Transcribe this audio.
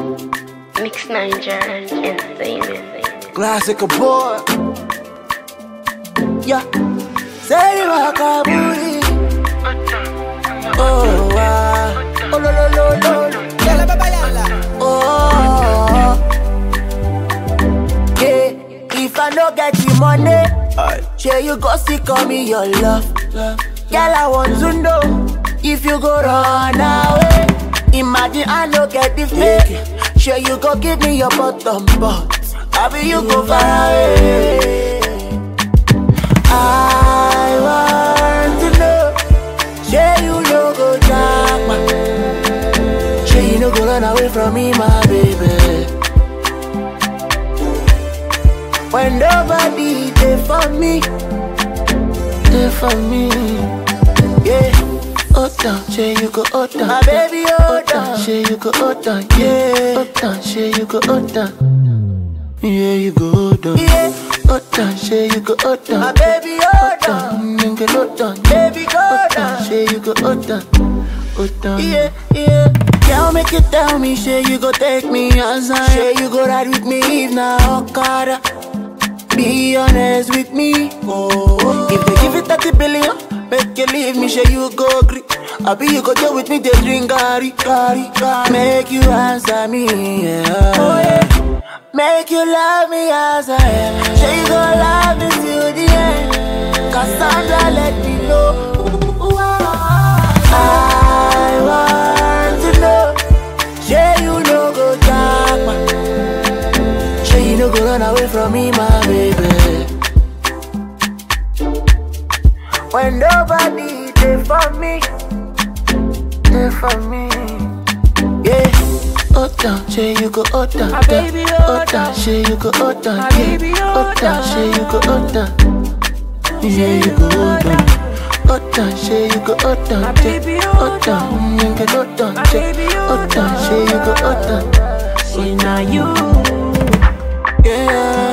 Mix Niger Entertainment. Classic boy. Yeah. Say you are kaburi. Oh, ah. Oh, lo, lo, lo, lo. Yala, baba, yala. Oh. Yeah. If I no get the money, sure you go see call me your love. Girl, I want to know if you go run away. Imagine I no get the fake. Sure you go give me your bottom but I be you go far away. I want to know, sure you no go drag my, sure you no go run away from me, my baby. When nobody there for me, there for me, yeah. Oh down, say you go oh down, my baby oh down, say you go oh down, yeah. Oh down, say you go oh down, yeah you go oh down, yeah. Oh down, say you go oh down, my baby oh down, nigga oh down, baby go oh down, say you go oh down, oh down, yeah yeah. Girl, make you tell me, say you go take me outside, say you go ride with me if na Okada. Be honest with me. Oh, if they give it 30 billion, make you leave me, sure you go agree. I be you go deal with me, they drink gari, gari, gari. Make you answer me, yeah. Oh, yeah. Make you love me as I am. Sure you go love me till the end. Cassandra, let me know. I want to know. Sure you no go dark, man. Sure you no go run away from me, my baby. When nobody there for me, there for me, yeah. Oh down, say you go oh down, My down. baby, oh oh down, down. say you go oh down, My yeah. baby, oh oh down, say you go oh down, yeah you you go go oh oh down. Oh down, say you go oh down, My yeah. baby, oh oh down, nigga oh down, My yeah. baby, oh oh down, say you go oh down, Say now you, yeah.